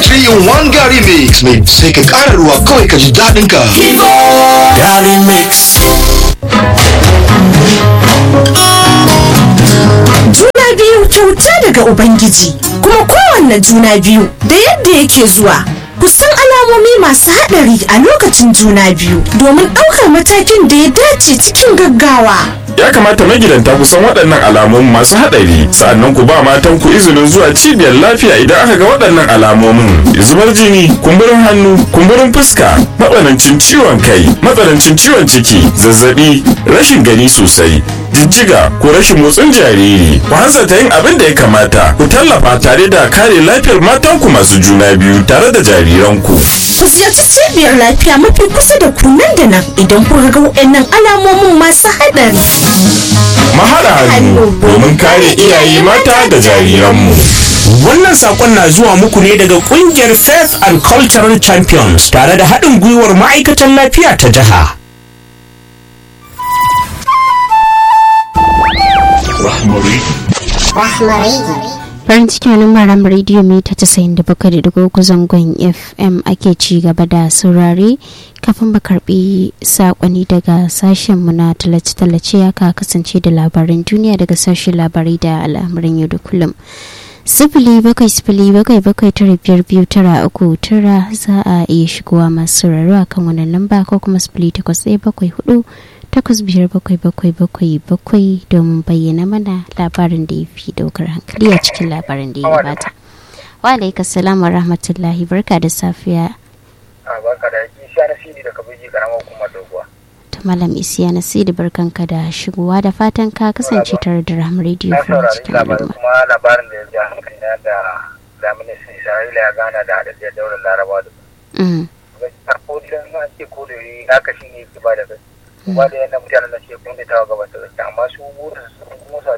3 in 1 Gary Mix mai sai ka ƙara ruwa kawai ka ji daɗin ka. Gary Mix. Juna biyu kyauta daga Ubangiji, kuma kowanne juna biyu da yadda yake zuwa. Ku san alamomi masu haɗari a lokacin juna biyu domin ɗaukar matakin da ya dace cikin gaggawa. Ya kamata magidanta ku san waɗannan alamomin masu haɗari sa'annan ku ba matan ku izinin zuwa cibiyar lafiya idan aka ga waɗannan alamomin zubar jini kumburin hannu kumburin fuska matsanancin ciwon kai matsanancin ciwon ciki zazzabi rashin gani sosai jijjiga ko rashin motsin jariri ku hanzarta yin abin da ya kamata ku tallafa tare da kare lafiyar matanku masu juna biyu tare da jariranku Ku ziyarci cibiyar lafiya mafi kusa da ku nan da nan idan kuka ga waɗannan alamomin masu haɗari. mahaɗa hannu domin kare iyaye mata da jariranmu Wannan sakon na zuwa muku ne daga kungiyar Faith and Cultural Champions tare da haɗin gwiwar ma'aikatan lafiya ta jiha. farin ciki wani maram rediyo mita casa'in da bakwai da dugu zangon fm ake ci gaba da saurare kafin ba karbi sakonni daga sashenmu na tallace-tallace ya ka kasance da labaran duniya daga sashen labarai da al'amuran yau da kullum sifili bakwai sifili bakwai bakwai tara biyar biyu tara uku tara za a iya shigowa masu sauraro a kan wannan lamba ko kuma sifili takwas ɗaya bakwai hudu takwas biyar bakwai bakwai bakwai bakwai domin bayyana mana labarin da ya fi daukar hankali a cikin labarin da ya gabata. Wa alaika salam wa rahmatullahi barka da safiya. a baka da yaki sha na sidi daga biji karamar hukumar doguwa Ta malam isiya na sidi barkanka da shigowa da fatan ka kasance tare da raham rediyo na farin saurari cikin labarin al'umma. kuma labarin da ya ja hankali na da zaministan isra'ila ya gana da haɗaɗɗiyar daular larabawa da Mm, gaskiya ko idan an ce ko da yi haka shi ne yake ba da gaskiya kuma da yana mutanen da suke kun da tawa gabas da gaskiya amma su burin su kuma sa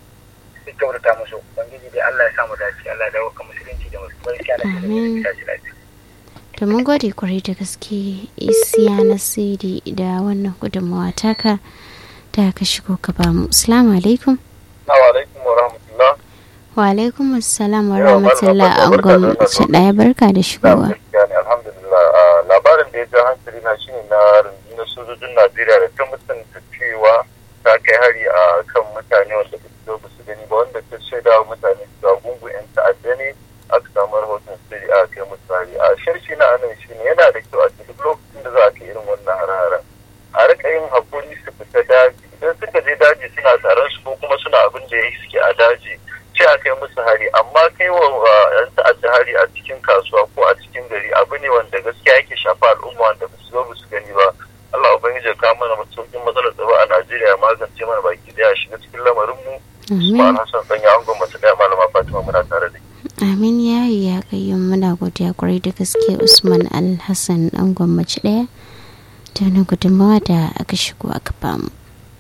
su kyautata musu ubangiji dai Allah ya samu dace Allah ya dawo kan musulunci da musulmai gaskiya na shi Amin. da tashi lafiya To mun gode kwarai da gaske isiya na sidi da wannan gudunmawa taka da ka shigo ka bamu. Assalamu alaikum. Assalamu alaikum wa rahmatullah Wa alaikum assalam wa Yawa, rahmatullah barka, an barka da gwamnati safiya. ɗaya barka da shigowa. gaskiya ne alhamdulillah a labarin da ya ja hankali na shine na rundunar sojojin najeriya da ta mutunta cewa ta kai hari a kan mutane wanda ba su zo ba su gani ba wanda ta shaida wa mutane cewa gungun yan ta'adda ne aka samu rahoton sirri a kai musu hari a sharshi na anan shine yana da kyau a duk lokacin da za a kai irin wannan hare-haren a rika yin hakuri su fita daji idan suka je daji suna taron su ko kuma suna abin da ya suke a daji ce a kai musu hari amma kai wa uh, yan ta'adda hari a cikin kasuwa ko a cikin gari abu ne wanda gaskiya yake shafa al'umma wanda ba su zo ba su gani ba Allah ubangiji ya kawo mana sauƙin matsalar tsaro a Najeriya ya magance mana baki daya shiga cikin lamarin mu Usman Amin. Hassan dan ya angon mace daya malama Fatima muna tare da ke. Amin ya yi ya kayyum muna godiya kwarai da gaske Usman Alhassan dan gwamnati ɗaya da wani gudunmawa da aka shigo aka bamu.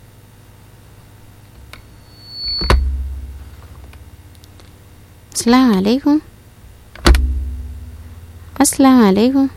Assalamu alaikum. Assalamu alaikum.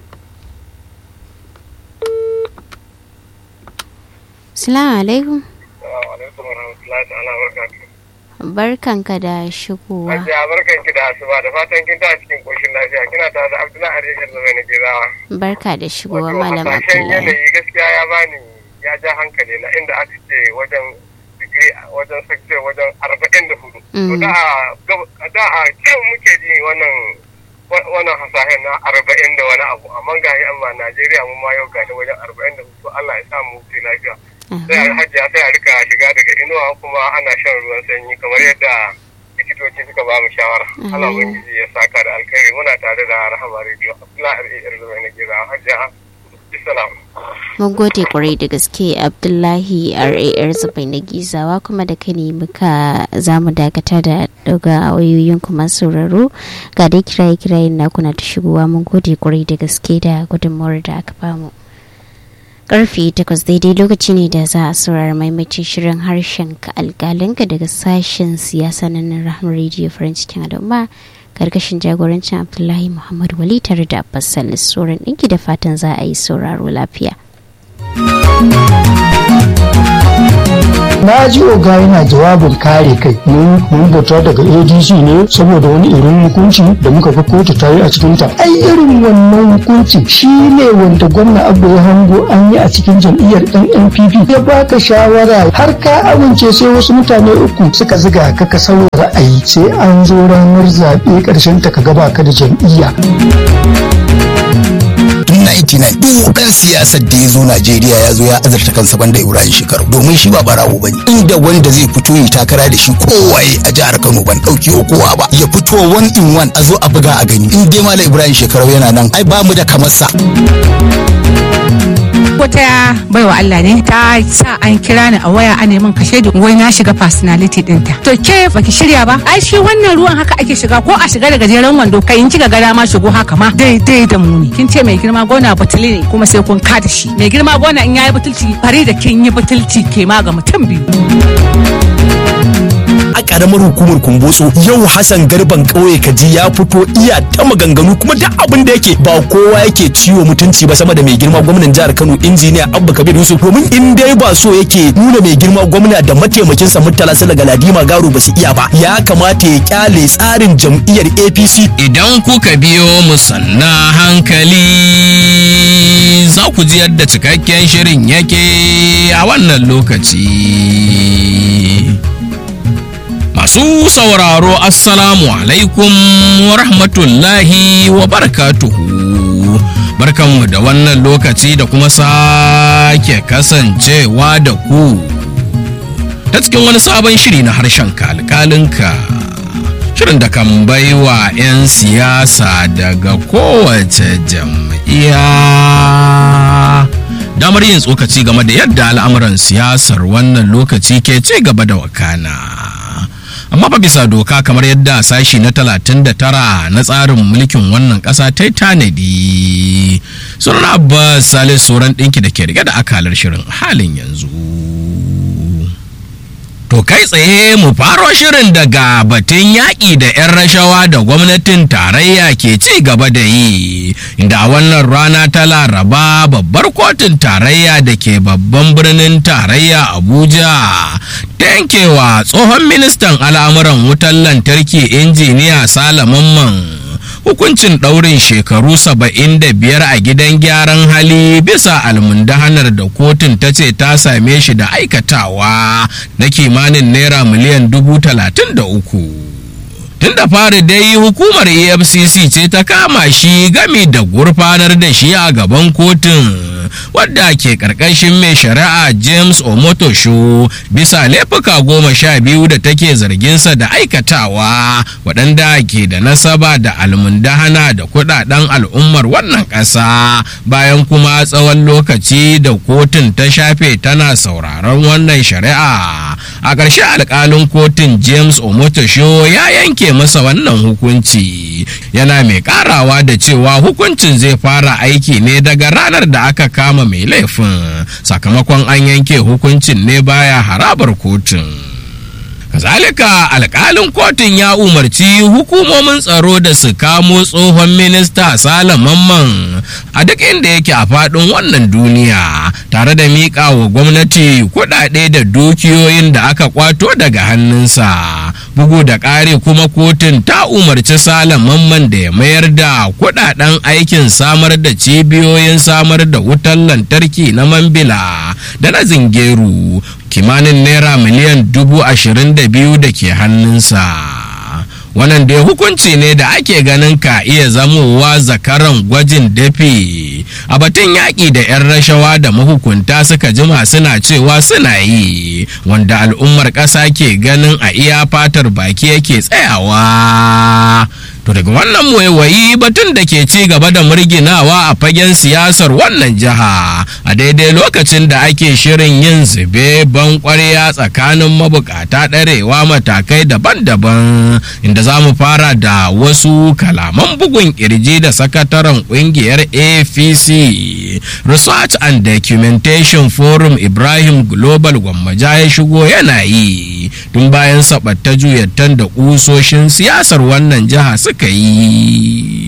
Assalamu alaikum. Assalamu alaikum warahmatullahi ta'ala barakatuh. Barkanka da shigowa. Hajiya barkan ki da asuba da fatan kin ta cikin koshin lafiya kina tare da Abdullahi Ariyar da mai nake zawa. Barka da shigowa Wato Malam hasashen Abdullahi. yanayi gaskiya ya bani ya ja hankali na inda aka ce wajen digiri wajen sakce wajen arba'in da hudu. To Mm. da a gab- da a kyau muke ji wannan wa- wannan hasashen na arba'in da wani abu amma ga yi amma Najeriya mu ma yau ga ta wajen arba'in da hudu Allah ya sa mu wuce lafiya. Sai a hajiya sai a rika shiga daga inuwa kuma ana shan ruwan sanyi kamar yadda likitoci suka ba mu shawara. Allah Amin. ubangiji ya saka da alkhairi muna tare da rahama rediyo. Abdullahi Ariyar da mai nake zawa hajiya. Bisalam. Mun gode kwarai da gaske Abdullahi RAR Zubai na Gizawa kuma da kai ne muka za mu dakata da daga wayoyin kuma sauraro ga dai kiraye kirayen na kuna ta shigowa mun gode kwarai da gaske da gudunmawar da aka bamu. Karfe takwas daidai lokaci ne da za a saurara maimacin shirin harshen ka alƙalinka daga sashen siyasa na nan rahama rediyo farin cikin al'umma karkashin jagorancin abdullahi muhammad wali tare da abbas salis tsoron ɗinki da fatan za a yi sauraro lafiya na ji oga yana jawabin kare kai mun mun bauta daga adc ne saboda wani irin hukunci da muka ga kotu ta yi a cikin ta ai irin wannan hukunci shine wanda gwamna abu ya hango an yi a cikin jam'iyyar dan npp ya baka shawara har ka amince sai wasu mutane uku suka ziga ka ka sauya ra'ayi sai an zo ranar zaɓe ƙarshen ta ka gaba ka da jam'iyya 99 duk ɗan siyasar da ya zo Najeriya ya zo ya azurta kansa banda Ibrahim Shekaru domin shi ba barawo bane inda wanda zai fito yi takara da shi kowaye a jihar Kano ban ɗauki kowa ba ya fito one in one a zo a buga a gani in dai Malam Ibrahim Shekaru yana nan ai ba mu da kamar sa wata baiwa Allah ne ta sa an kira ni a waya a neman kashe da wai na shiga personality dinta to ke baki shirya ba ai shi wannan ruwan haka ake shiga ko a shiga da gajeren wando kai in kika gada ma shigo haka ma daidai da mu ne kin ce mai girma gona batuli ne kuma sai kun kada shi mai girma gona in yayi butulci bari da kin yi butulci ke ma ga mutum biyu a karamar hukumar kumbotso yau hassan garban kauye kaji ya fito iya ta maganganu kuma duk abin da yake ba kowa yake ciwo mutunci ba sama da mai girma gwamnan jihar kano injiniya abba kabir yusuf domin in dai ba so yake nuna mai girma gwamna da mataimakinsa murtala sala galadima garo ba su iya ba ya kamata ya kyale tsarin jam'iyyar apc idan kuka biyo mu sanna hankali za ku ji yadda cikakken shirin yake a wannan lokaci Masu sauraro Assalamu alaikum wa rahmatullahi wa barakatuhu. Barkanmu da wannan lokaci da kuma sake kasancewa da ku. Ta cikin wani sabon shiri na harshen kalkalinka. Shirin da kan baiwa 'yan siyasa daga kowace jam'iyya. damar yin tsokaci game da yadda al'amuran siyasar wannan lokaci ke ci gaba da wakana. amma fa bisa doka kamar yadda sashi na 39 na tsarin mulkin wannan ƙasa ta yi tanadi sunan abbas salis sauran ɗinki da ke rike da akalar shirin halin yanzu To kai tsaye mu faro shirin daga batun yaƙi da 'yan rashawa da gwamnatin tarayya ke ci gaba da yi, inda a wannan rana ta laraba babbar kotun tarayya da ke babban birnin tarayya Abuja ta yankewa tsohon ministan al'amuran wutar lantarki injiniya Salamanman. hukuncin ɗaurin shekaru saba'in da biyar a gidan gyaran hali bisa almundahanar da kotun ta ce ta same shi da aikatawa na kimanin naira miliyan dubu talatin da uku tun da fari dai hukumar efcc ce ta kama shi gami da gurfanar da shi a gaban kotun wadda ke karkashin mai shari'a james omotosho bisa laifuka goma sha biyu da take zarginsa da aikatawa waɗanda ke da nasaba da almundahana da kudaden al'ummar wannan ƙasa bayan kuma tsawon lokaci da kotun ta shafe tana sauraron wannan shari'a a ƙarshe alƙalin kotun james omotosho ya yanke masa wannan hukunci yana mai ƙarawa da cewa hukuncin zai fara aiki ne daga ranar da aka kama mai laifin sakamakon an yanke hukuncin ne baya harabar kotun kazalika alkalin kotun ya umarci hukumomin tsaro da su kamo tsohon minista salamanman a duk inda yake a faɗin wannan duniya tare da miƙa wa gwamnati kuɗaɗe da dukiyoyin da aka kwato daga hannunsa bugu da ƙari kuma kotun ta umarci salamanman da ya mayar da kuɗaɗen aikin samar da cibiyoyin samar da wutar lantarki na mambila da na zingeru kimanin naira miliyan dubu ashirin da biyu da ke hannunsa wannan dai hukunci ne da ake ganin ka iya zamowa zakaran gwajin dafi a batun yaƙi da 'yan rashawa da mahukunta suka jima suna cewa suna yi wanda al'ummar ƙasa ke ganin a iya fatar baki yake tsayawa to daga wannan waiwayi batun da ke ci gaba da murginawa a fagen siyasar wannan jiha a daidai lokacin da ake shirin yin zube ban kwarya tsakanin mabukata ɗarewa matakai daban-daban inda za mu fara da wasu kalaman bugun kirji da sakataren kungiyar apc research and documentation forum ibrahim global gwammaja ya shigo yana yi tun bayan sabatta juyattan da kusoshin siyasar wannan jiha suka yi ba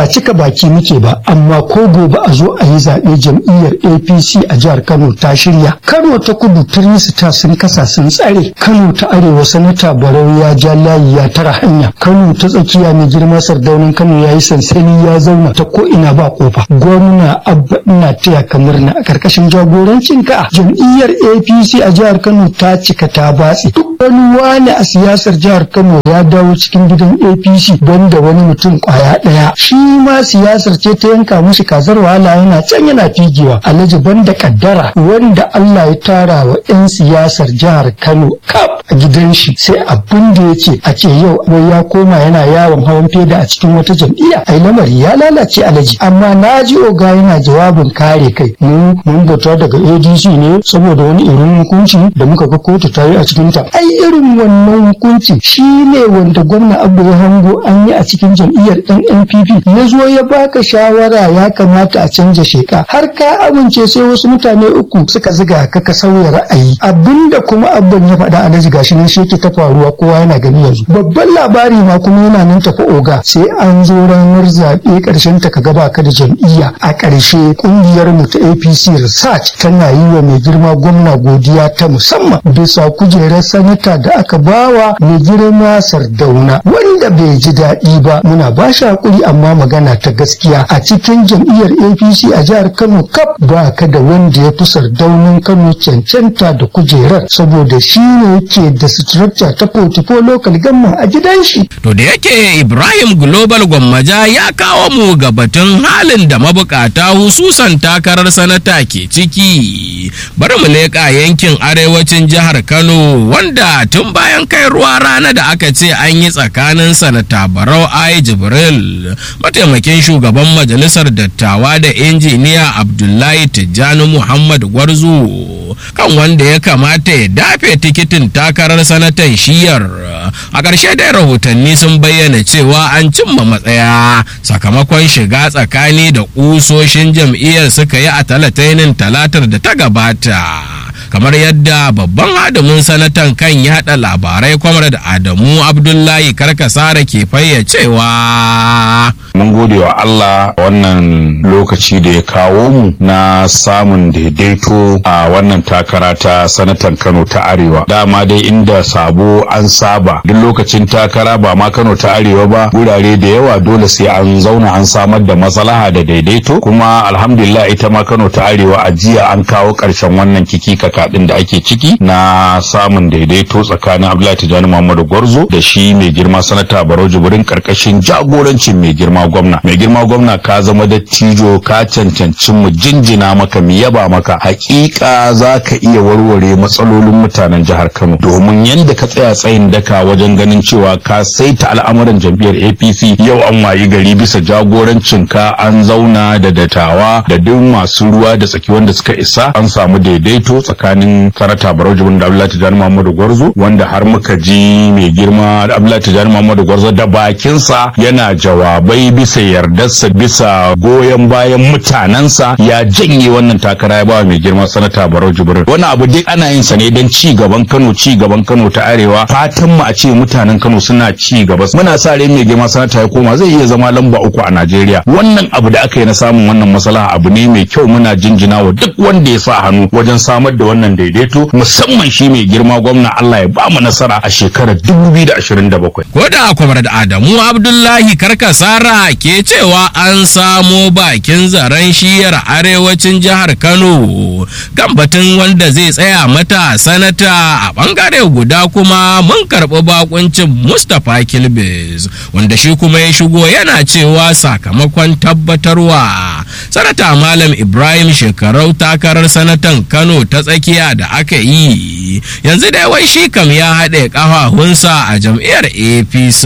ba cika baki muke ba amma ko gobe a zo a yi zaɓe jam'iyyar apc a jihar kano ta shirya kano ta kudu ta sun kasa sun tsare kano ta arewa sanata barau ya ja layi ya tara hanya kano ta tsakiya mai girma sardaunan kano ya yi sansani ya zauna ta ko ina ba kofa gwamna abba ina taya ka murna a karkashin jagorancin ka jam'iyyar apc a jihar kano ta cika ta batse duk wani wani a siyasar jihar kano ya dawo cikin gidan apc banda wani mutum kwaya daya shi ma siyasar ce ta yanka mushi kazar wahala yana can yana figewa alhaji banda kaddara wanda allah ya tara wa 'yan siyasar jihar kano kaf a gidan shi sai abin da ya ce a ce yau wai ya koma yana yawon hawan feda a cikin wata jam'iyya ai lamari ya lalace alaji amma na ji oga yana jawabin kare kai mu mun bata daga adc ne saboda wani irin hukunci da muka ga kotu ta yi a cikin ta ai irin wannan hukunci shi ne wanda gwamna abu ya hango an yi a cikin jam'iyyar NNPP ya zo ya baka shawara ya kamata a canja sheka har ka amince sai wasu mutane uku suka ziga ka ka sauya ra'ayi abinda kuma abban ya faɗa alhaji gashi nan shi ta faruwa kowa yana gani yanzu babban labari ma kuma yana nan tafi oga sai an zo ranar zaɓe ƙarshen ta ka gaba ka da jam'iyya a ƙarshe ƙungiyar mu ta APC Research tana yi wa mai girma gwamna godiya ta musamman bisa kujerar sanata da aka bawa mai girma Sardauna wanda bai ji daɗi ba muna ba shi hakuri amma magana ta gaskiya a cikin jam'iyyar APC a jihar Kano kaf ba ka da wanda ya fi Sardaunin Kano cancanta da kujerar saboda shi ne yake da structure ta portfolio local government a gidan shi. To da yake Ibrahim Global Gwammaja ya kawo mu ga batun halin da mabukata hususan takarar sanata ke ciki. Bari mu leƙa yankin arewacin jihar Kano wanda tun bayan kai ruwa rana da aka ce an yi tsakanin sanata Barau Ai Jibril mataimakin shugaban majalisar dattawa da injiniya Abdullahi Tijjani Muhammad Gwarzo kan wanda ya kamata ya dafe tikitin takarar sanatan shiyar a ƙarshe dai rahotanni sun bayyana cewa an cimma matsaya sakamakon shiga tsakani da ƙusoshin jam'iyyar suka yi a talatainin talatar da ta gabata kamar yadda babban adamin sanatan kan yada labarai kwamar da adamu abdullahi karkasara ke fayyacewa mun gode wa Allah wannan lokaci da ya kawo mu na samun daidaito a wannan takara ta sanatan Kano ta Arewa dama dai inda sabo an saba duk lokacin takara ba ma Kano ta Arewa ba gurare da yawa dole sai an zauna an samar da maslaha da daidaito kuma alhamdulillah ita ma Kano ta Arewa a jiya an kawo karshen wannan kiki kakaɗin da ake ciki na samun daidaito tsakanin Abdullahi Tijjani Muhammadu Gwarzo da shi mai girma sanata Barau Jibrin karkashin jagorancin mai girma gwamna mai girma gwamna ka zama dattijo ka cancanci mu jinjina maka mu yaba maka hakika za ka iya warware matsalolin mutanen jihar Kano domin yadda ka tsaya tsayin daka wajen ganin cewa ka saita al'amuran jam'iyyar APC yau an wayi gari bisa jagorancin ka an zauna da dattawa da duk masu ruwa da tsaki wanda suka isa an samu daidaito tsakanin sanata Barau Jibrin da Abdullahi Tijjani Muhammadu Gwarzo wanda har muka ji mai girma Abdullahi Tijjani Muhammadu Gwarzo da bakinsa yana jawabai bisa yardarsa bisa goyon bayan mutanensa ya janye wannan takara ya ba mai girma sanata Barau Jibrin wannan abu duk ana yin sa ne don ci gaban Kano ci gaban Kano ta arewa fatan mu a ce mutanen Kano suna ci gaba muna sa rai mai girma sanata ya koma zai iya zama lamba uku a Najeriya wannan abu da aka yi na samun wannan maslaha abu ne mai kyau muna jinjina wa duk wanda ya sa hannu wajen samar da wannan daidaito musamman shi mai girma gwamna Allah ya ba mu nasara a shekarar 2027 ko da kwamar da Adamu Abdullahi Karkasara ke cewa an samo bakin zaren shiyar arewacin jihar Kano kan batun wanda zai tsaya mata sanata a bangare guda kuma mun karɓi bakuncin Mustapha Kilbis wanda shi kuma ya shigo yana cewa sakamakon tabbatarwa sanata Malam Ibrahim shekarau takarar sanatan Kano ta tsakiya da aka yi yanzu dai wai shi kam ya haɗe ƙafafunsa a jam'iyyar APC.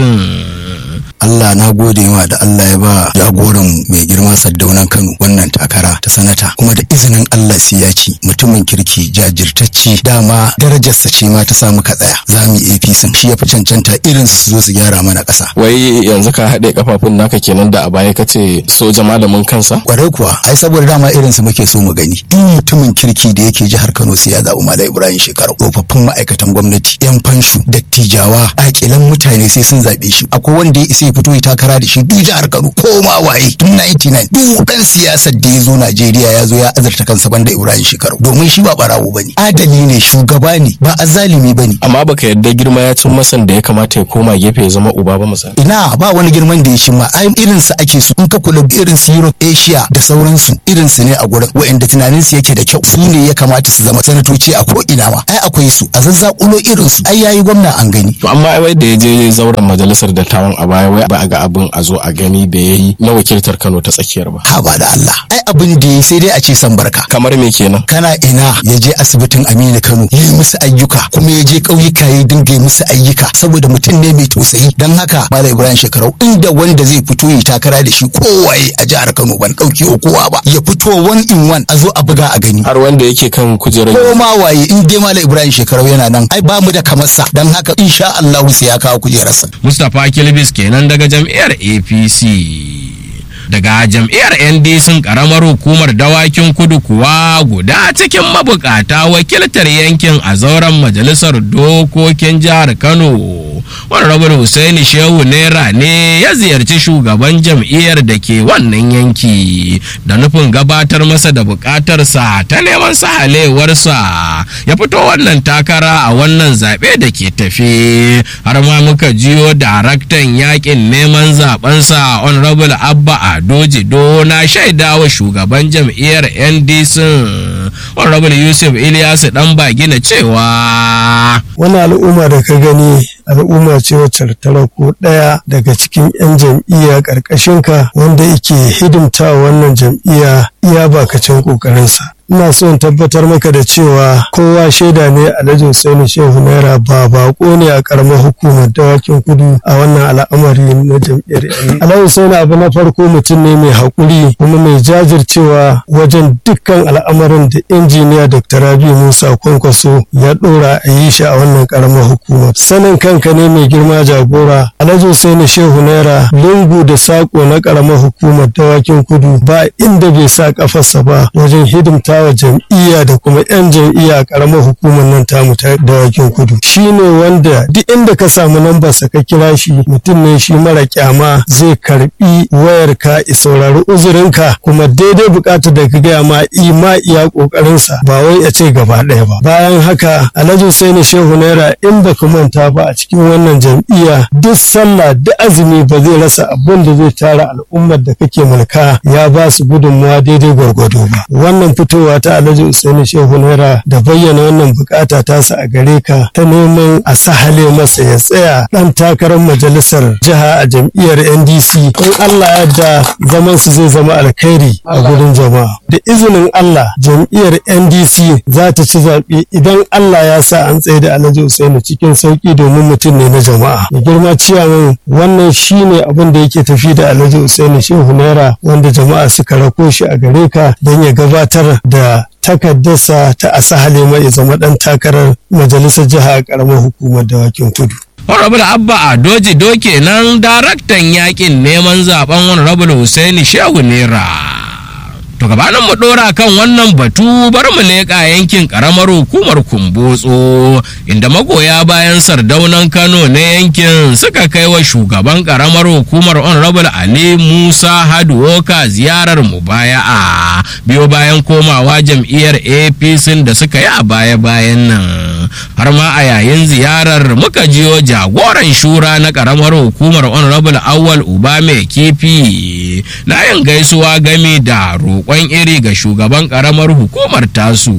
Allah na gode ma da Allah ya ba jagoran mai girma Saddaunan Kano wannan takara ta sanata kuma da izinin Allah sai ya ci mutumin kirki jajirtacce dama darajarsa ce ma ta samu ka tsaya za mu yi APC shi ya fi cancanta irin su zo su gyara mana ƙasa. Wai yanzu ka haɗe kafafun naka kenan da a baya ka ce soja malamin kansa? Kwarai kuwa ai saboda dama irin su muke so mu gani duk mutumin kirki da yake jihar Kano sai ya zaɓi Malam Ibrahim Shekaru tsofaffin ma'aikatan gwamnati yan fanshu dattijawa aƙilan mutane sai sun zaɓe shi akwai wanda ya isa ya fito ya takara da shi duk jihar Kano ko ma waye tun 99 duk dan siyasar da ya zo Najeriya ya zo ya azurta kansa banda Ibrahim Shekaru domin shi ba barawo bane adali ne shugaba ne ba azalimi bane amma baka yadda girma ya cin masan da ya kamata ya koma gefe ya zama uba ba misali ina ba wani girman da ya shi ma ai irin su ake su in ka kula irin su Europe Asia da sauransu irin su ne a gurin wa'anda tunanin su yake da kyau su ne ya kamata su zama sanatoci a ko ina ma ai akwai su a zazzakulo irin su ai yayi gwamna an gani to amma ai wai da ya je zauren majalisar dattawan a baya wai ba a ga abin a zo a gani da yayi na wakiltar Kano ta tsakiyar ba ha ba da Allah ai abin da yayi sai dai a ce san barka kamar me kenan kana ina ya je asibitin Aminu Kano ya yi musu ayyuka kuma ya je ƙauyuka ya dinga yi musu ayyuka saboda mutum ne mai tausayi dan haka Malam Ibrahim Shekarau inda wanda zai fito ya takara da shi kowaye a jihar Kano ban dauki kowa ba ya fito one in one a zo a buga a gani har wanda yake kan kujerar ko ma waye in dai Malam Ibrahim Shekarau yana nan ai ba mu da kamarsa dan haka insha Allah sai ya kawo kujerarsa Mustapha Kilbis kenan daga jam'iyyar APC. daga jam'iyyar ndc karamar hukumar dawakin kudu kuwa guda cikin mabukata wakiltar yankin a zauren majalisar dokokin jihar kano honorable Hussaini shehu naira ne ya ziyarci shugaban jam'iyyar da ke wannan yanki da nufin gabatar masa da bukatarsa ta neman sahalewarsa ya fito wannan takara a wannan zaɓe da ke tafe har ma muka jiyo daraktan yakin neman zabensa honorable abba ado jido na shaidawa shugaban jam'iyyar ndc honorable yusuf ilyasu dan bagina cewa wani al'umma da ka gani al'umma ce wacce tara ko ɗaya daga cikin 'yan jam'iyya ƙarƙashinka wanda yake hidimta wannan jam'iyya iya bakacin ƙoƙarinsa ina so in tabbatar maka da cewa kowa shaida ne alhaji Hussaini Shehu Naira ba bako ne a karamar hukumar dawakin kudu a wannan al'amari na jam'iyyar yan alhaji Hussaini abu na farko mutum ne mai haƙuri kuma mai jajircewa wajen dukkan al'amarin da injiniya Dr. Rabi Musa Kwankwaso ya ɗora a yi shi a wannan karamar hukumar sanin kanka ne mai girma jagora alhaji Hussaini Shehu Naira lungu da sako na karamar hukumar dawakin kudu ba inda bai sa kafarsa ba wajen hidimta wa jam'iyya da kuma 'yan jam'iyya a karamar hukumar nan tamu ta dawakin kudu shi ne wanda duk inda ka samu lambarsa ka kira shi mutum ne shi mara kyama zai karbi wayar ka i saurari uzurinka kuma daidai bukatar da ka gaya ma ima iya kokarinsa ba wai a ce gaba ɗaya ba bayan haka alhaji Hussaini shehu naira in ba ka manta ba a cikin wannan jam'iyya duk sallah duk azumi ba zai rasa abin da zai tara al'ummar da kake mulka ya ba su gudunmawa daidai gwargwado ba wannan fitowa ta alhaji usaini shehu naira da bayyana wannan bukata tasa a gare ka ta neman a sahale masa ya tsaya dan takarar majalisar jiha a jam'iyyar ndc in allah ya da zaman su zai zama alkhairi a gurin jama'a da izinin allah jam'iyyar ndc za ta ci zaɓe idan allah ya sa an tsaye da alhaji usaini cikin sauki domin mutum ne na jama'a da girma ciyaman wannan shine abin da yake tafi da alhaji usaini shehu naira wanda jama'a suka rako shi a gare ka don ya gabatar da takaddarsa ta asahale mai zama dan takarar majalisar jiha a karamar hukumar dawakin kudu Honorable Abba Adoji Doke nan daraktan yakin neman zaben Honorable Hussaini Shehu Nera. To gabanin mu dora kan wannan batu bar mu leƙa yankin ƙaramar hukumar Kumbotso inda magoya bayan sardaunan Kano na yankin suka kai wa shugaban ƙaramar hukumar Honorable Ali Musa Haduoka ziyarar mubaya'a biyo bayan komawa jam'iyyar APC da suka yi a baya-bayan nan. Har ma a yayin ziyarar muka jiyo jagoran shura na ƙaramar hukumar Honorable Awal Uba mai kifi na yin gaisuwa gami da roƙo roƙon iri ga shugaban ƙaramar hukumar tasu.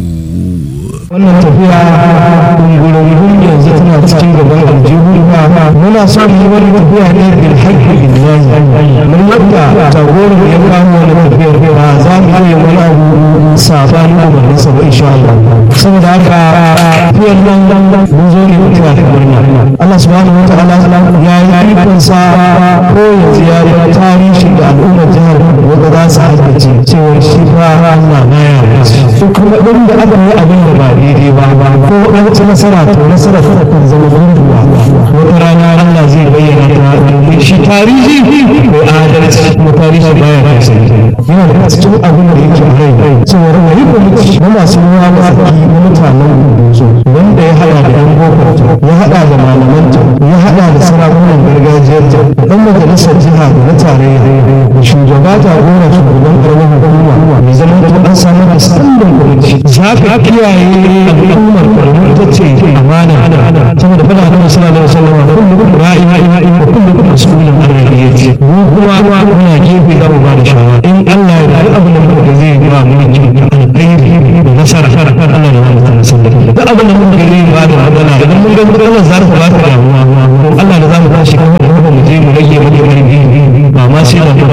wannan tafiya ɗungurungun yanzu tana cikin gaban aljihu muna son yi wani tafiya ne bil haƙƙi billahi mun yadda jagoran ya kawo wani tafiyar ba za mu iya wani abu sabanin umarnin sa ba insha Allah saboda haka tafiyar nan mun zo ne mu taya murna Allah subhanahu wa ta'ala ya yi ikon sa ko yanzu ya ba tarihi da al'ummar jihar wanda za su haddace cewar shi fa Allah na ya kuma inda aka yi abin da ba daidai ba ko an ci nasara to nasara ta kan zama gunduwa wata rana Allah zai bayyana ta shi tarihi mai adalci kuma tarihi baya da sai yana da cikin abin da yake rai cewa wani kwamiti na masu ruwa na tsaki na mutanen kudu wanda ya haɗa da yan boko ya haɗa da malamanta ya haɗa da sarakunan gargajiyar da ɗan majalisar jiha da na tarayya da shugaba jagora shugaban ƙaramin hukuma mai zama da an samu da standin kwamiti za ka kiyaye al'ummar ƙaramin ita ce amana saboda fada da suna da sallama da kullum ra'i da kullum mas'ulin an rarriyace mu kuma muna gefe da mu ba da shawara in Allah ya da abin da muka zai ba mu ne alkhairi da nasara Allah ya ba mu nasara duk abin da muka zai ba da magana idan mun ga Allah za ta ba ta damuwa Allah da za mu tashi kan mu mu je mu rage mu je ba ma sai da fara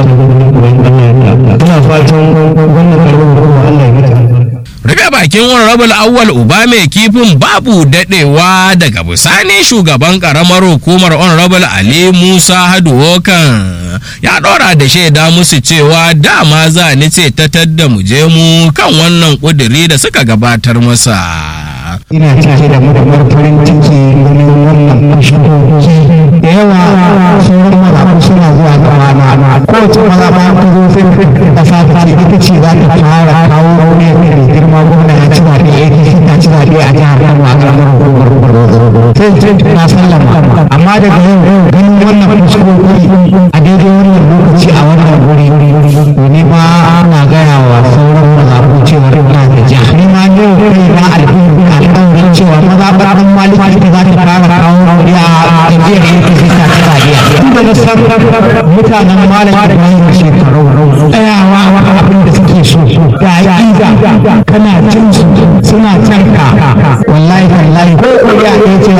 ina fatan wannan karbon kuma Allah ya ta rufe bakin honorable awwal uba mai kifin babu dadewa daga bisani shugaban karamar hukumar honorable ali musa haduwokan ya dora da shaida musu cewa dama za ni ce ta tadda mu je mu kan wannan kuduri da suka gabatar masa ina cike da murmur farin ciki ganin wannan shigogi da yawa sauran mazaɓu suna zuwa ga rana kowace mazaɓa ta zo sai da safe ce ita ce za ta fara kawo rauni mai girma gwamna ya ci zaɓe APC ta ci zaɓe a jihar Kano a ƙaramar hukumar sai ce na sallama amma daga yau ganin wannan shigogi a daidai wannan lokaci a wannan wuri ne ba ana gaya wa sauran mazaɓu cewa ina da jiha ni ma ne kai na alfahari alƙawarin cewa maza ɓarɓar maliki ita za ta fara kawo rauni a jam'iyyar APC ta ci zaɓe tun da na san mutanen malam Ibrahim shekaru tsayawa abin da suke so da aƙida kana cin su suna can ka wallahi wallahi ko ƙuri'a ɗaya ce